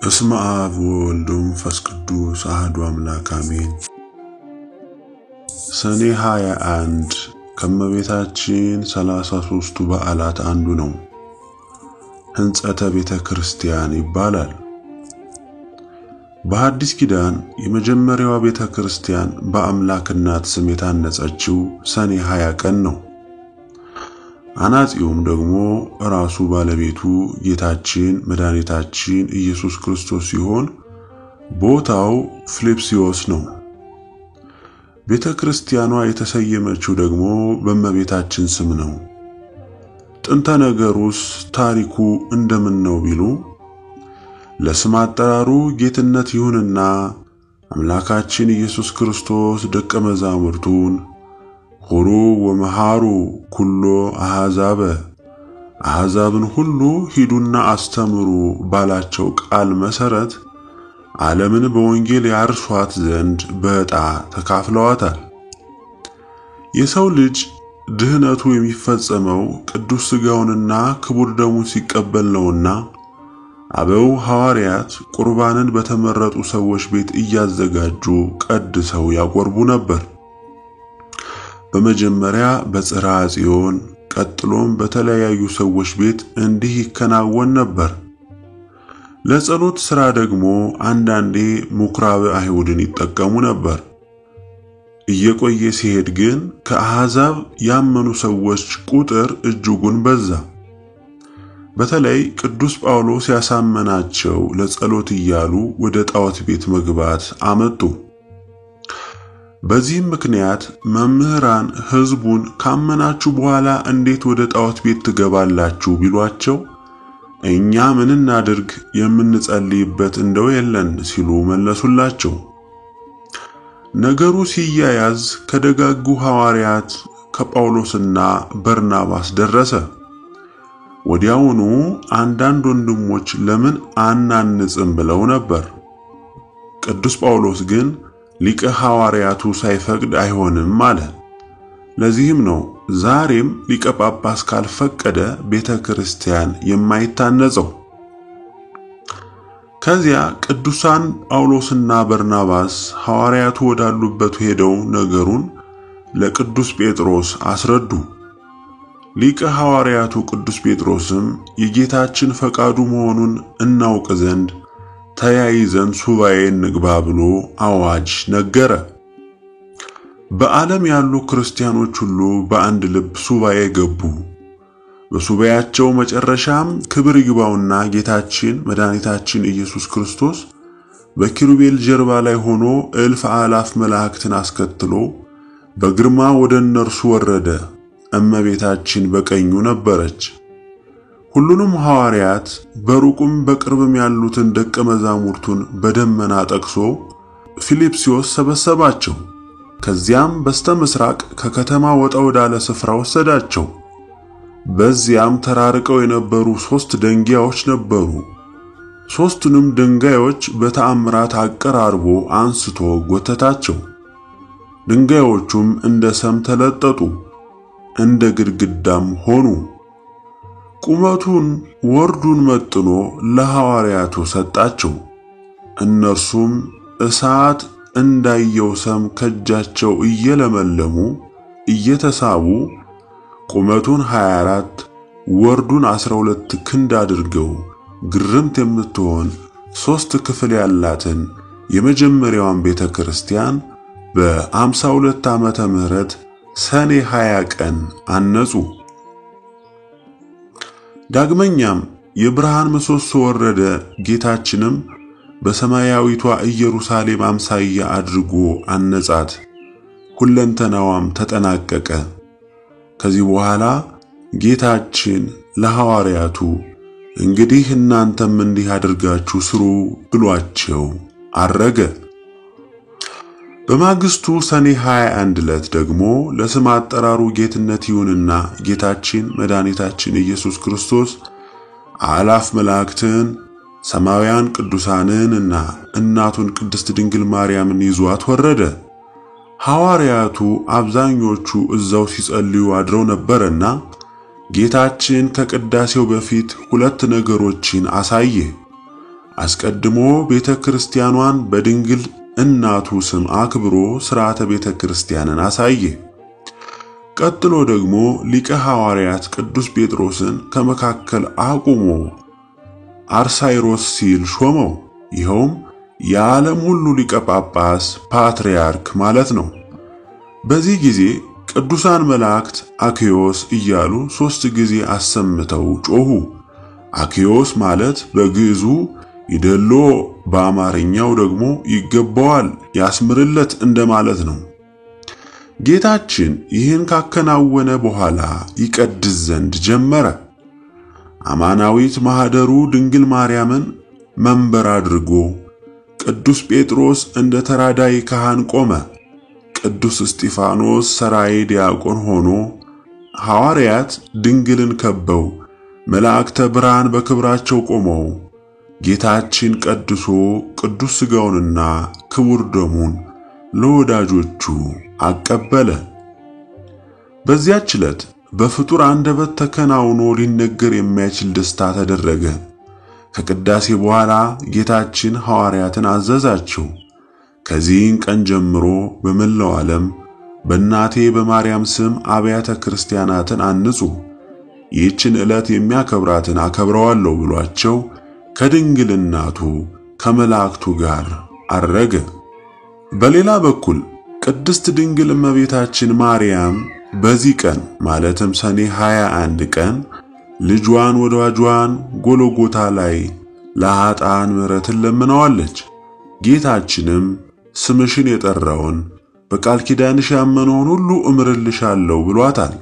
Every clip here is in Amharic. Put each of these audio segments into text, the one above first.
በስመ አብ ወወልድ ወመንፈስ ቅዱስ አሐዱ አምላክ አሜን። ሰኔ 21 ከእመቤታችን ሰላሳ ሦስቱ በዓላት አንዱ ነው። ሕንጸተ ቤተ ክርስቲያን ይባላል። በሐዲስ ኪዳን የመጀመሪያዋ ቤተ ክርስቲያን በአምላክ እናት ስም የታነጸችው ሰኔ 20 ቀን ነው። አናጺውም ደግሞ ራሱ ባለቤቱ ጌታችን መድኃኒታችን ኢየሱስ ክርስቶስ ሲሆን ቦታው ፊልጵስዩስ ነው። ቤተ ክርስቲያኗ የተሰየመችው ደግሞ በእመቤታችን ስም ነው። ጥንተ ነገሩስ ታሪኩ እንደምን ነው ቢሉ ለስም አጠራሩ ጌትነት ይሁንና አምላካችን ኢየሱስ ክርስቶስ ደቀ መዛሙርቱን ሆሩ ወመሃሩ ኩሎ አሕዛበ አሕዛብን ሁሉ ሂዱና አስተምሩ ባላቸው ቃል መሰረት ዓለምን በወንጌል ያርሷት ዘንድ በዕጣ ተካፍለዋታል። የሰው ልጅ ድህነቱ የሚፈጸመው ቅዱስ ሥጋውንና ክቡር ደሙን ሲቀበል ነውና አበው ሐዋርያት ቁርባንን በተመረጡ ሰዎች ቤት እያዘጋጁ ቀድሰው ያቆርቡ ነበር። በመጀመሪያ በጽርሐ ጽዮን ቀጥሎም በተለያዩ ሰዎች ቤት እንዲህ ይከናወን ነበር። ለጸሎት ሥራ ደግሞ አንዳንዴ ምኵራበ አይሁድን ይጠቀሙ ነበር። እየቆየ ሲሄድ ግን ከአሕዛብ ያመኑ ሰዎች ቁጥር እጅጉን በዛ። በተለይ ቅዱስ ጳውሎስ ያሳመናቸው ለጸሎት እያሉ ወደ ጣዖት ቤት መግባት አመጡ። በዚህም ምክንያት መምህራን ሕዝቡን ካመናችሁ በኋላ እንዴት ወደ ጣዖት ቤት ትገባላችሁ ቢሏቸው እኛ ምን እናድርግ የምንጸልይበት እንደው የለን ሲሉ መለሱላቸው። ነገሩ ሲያያዝ ከደጋጉ ሐዋርያት ከጳውሎስና በርናባስ ደረሰ። ወዲያውኑ አንዳንድ ወንድሞች ለምን አናንጽም ብለው ነበር። ቅዱስ ጳውሎስ ግን ሊቀ ሐዋርያቱ ሳይፈቅድ አይሆንም አለ። ለዚህም ነው ዛሬም ሊቀ ጳጳስ ካልፈቀደ ቤተ ክርስቲያን የማይታነጸው። ከዚያ ቅዱሳን ጳውሎስና በርናባስ ሐዋርያቱ ወዳሉበት ሄደው ነገሩን ለቅዱስ ጴጥሮስ አስረዱ። ሊቀ ሐዋርያቱ ቅዱስ ጴጥሮስም የጌታችን ፈቃዱ መሆኑን እናውቅ ዘንድ ተያይዘን ሱባኤ እንግባ ብሎ አዋጅ ነገረ። በዓለም ያሉ ክርስቲያኖች ሁሉ በአንድ ልብ ሱባኤ ገቡ። በሱባኤያቸው መጨረሻም ክብር ይግባውና ጌታችን መድኃኒታችን ኢየሱስ ክርስቶስ በኪሩቤል ጀርባ ላይ ሆኖ እልፍ አላፍ መላእክትን አስከትሎ በግርማ ወደ እነርሱ ወረደ። እመቤታችን በቀኙ ነበረች። ሁሉንም ሐዋርያት በሩቁም በቅርብም ያሉትን ደቀ መዛሙርቱን በደመና ጠቅሶ ፊልጵስዩስ ሰበሰባቸው። ከዚያም በስተ ምስራቅ ከከተማ ወጣ ወዳለ ስፍራ ወሰዳቸው። በዚያም ተራርቀው የነበሩ ሦስት ደንጊያዎች ነበሩ። ሦስቱንም ድንጋዮች በተአምራት አቀራርቦ አንስቶ ጎተታቸው። ድንጋዮቹም እንደ ሰም ተለጠጡ፣ እንደ ግድግዳም ሆኑ። ቁመቱን ወርዱን መጥኖ ለሐዋርያቱ ሰጣቸው። እነርሱም እሳት እንዳየው ሰም ከእጃቸው እየለመለሙ እየተሳቡ ቁመቱን 24 ወርዱን 12 ክንድ አድርገው ግርምት የምትሆን ሦስት ክፍል ያላትን የመጀመሪያዋን ቤተ ክርስቲያን በ52 ዓመተ ምህረት ሰኔ 20 ቀን አነጹ። ዳግመኛም የብርሃን ምሰሶ ወረደ። ጌታችንም በሰማያዊቷ ኢየሩሳሌም አምሳያ አድርጎ አነጻት። ሁለንተናዋም ተጠናቀቀ። ከዚህ በኋላ ጌታችን ለሐዋርያቱ እንግዲህ እናንተም እንዲህ አድርጋችሁ ስሩ ብሏቸው አረገ። በማግስቱ ሰኔ 21 ዕለት ደግሞ ለስም አጠራሩ ጌትነት ይሁንና ጌታችን መድኃኒታችን ኢየሱስ ክርስቶስ አላፍ መላእክትን ሰማያውያን ቅዱሳንን እና እናቱን ቅድስት ድንግል ማርያምን ይዟት ወረደ። ሐዋርያቱ አብዛኞቹ እዛው ሲጸልዩ አድረው ነበርና ጌታችን ከቅዳሴው በፊት ሁለት ነገሮችን አሳየ። አስቀድሞ ቤተ ክርስቲያኗን በድንግል እናቱ ስም አክብሮ ሥርዓተ ቤተ ክርስቲያንን አሳየ። ቀጥሎ ደግሞ ሊቀ ሐዋርያት ቅዱስ ጴጥሮስን ከመካከል አቁሞ አርሳይሮስ ሲል ሾመው። ይኸውም የዓለም ሁሉ ሊቀ ጳጳስ ፓትርያርክ ማለት ነው። በዚህ ጊዜ ቅዱሳን መላእክት አክዮስ እያሉ ሦስት ጊዜ አሰምተው ጮኹ። አክዮስ ማለት በግዕዙ ይደሎ፣ በአማርኛው ደግሞ ይገባዋል፣ ያስምርለት እንደማለት ነው። ጌታችን ይህን ካከናወነ በኋላ ይቀድስ ዘንድ ጀመረ። አማናዊት ማኅደሩ ድንግል ማርያምን መንበር አድርጎ ቅዱስ ጴጥሮስ እንደ ተራዳይ ካህን ቆመ። ቅዱስ እስጢፋኖስ ሰራይ ዲያቆን ሆኖ ሐዋርያት ድንግልን ከበው መላእክተ ብርሃን በክብራቸው ቆመው ጌታችን ቀድሶ ቅዱስ ሥጋውንና ክቡር ደሙን ለወዳጆቹ አቀበለ። በዚያች ዕለት በፍጡር አንደበት ተከናውኖ ሊነገር የማይችል ደስታ ተደረገ። ከቅዳሴ በኋላ ጌታችን ሐዋርያትን አዘዛቸው። ከዚህን ቀን ጀምሮ በመላው ዓለም በእናቴ በማርያም ስም አብያተ ክርስቲያናትን አንጹ፣ ይህችን ዕለት የሚያከብራትን አከብረዋለሁ ብሏቸው ከድንግል እናቱ ከመላእክቱ ጋር አረገ። በሌላ በኩል ቅድስት ድንግል እመቤታችን ማርያም በዚህ ቀን ማለትም ሰኔ 21 ቀን ልጇን ወዳጇን ጎሎጎታ ላይ ለኃጥአን ምሕረትን ለምነዋለች። ጌታችንም ስምሽን የጠራውን በቃል ኪዳንሽ ያመነውን ሁሉ እምርልሻለሁ ብሏታል።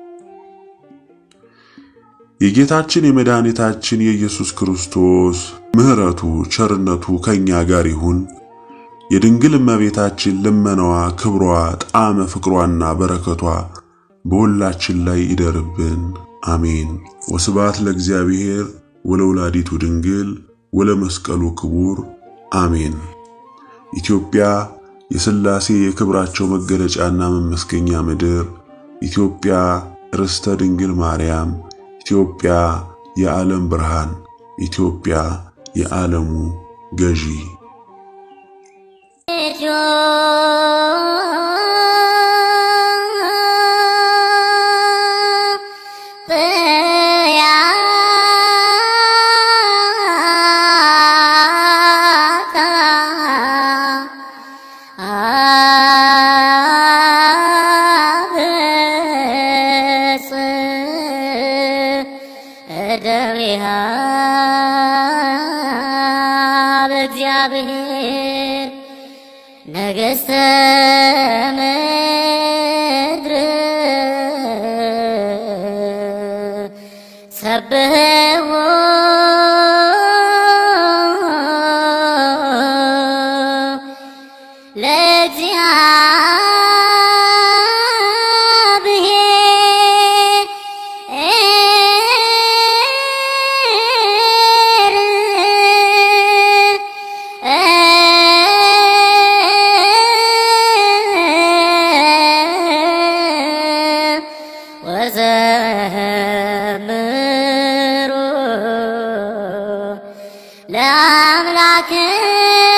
የጌታችን የመድኃኒታችን የኢየሱስ ክርስቶስ ምሕረቱ ቸርነቱ ከኛ ጋር ይሁን። የድንግል እመቤታችን ልመናዋ፣ ክብሯ፣ ጣዕመ ፍቅሯና በረከቷ በሁላችን ላይ ይደርብን። አሜን። ወስብሐት ለእግዚአብሔር ወለወላዲቱ ድንግል ወለመስቀሉ ክቡር አሜን። ኢትዮጵያ የሥላሴ የክብራቸው መገለጫና መመስገኛ ምድር፣ ኢትዮጵያ ርስተ ድንግል ማርያም፣ ኢትዮጵያ የዓለም ብርሃን፣ ኢትዮጵያ የዓለሙ ገዢ እግዚአብሔር ነገሥተ ምድር ሰብሕዎ ወዘምሩ ለአምላክ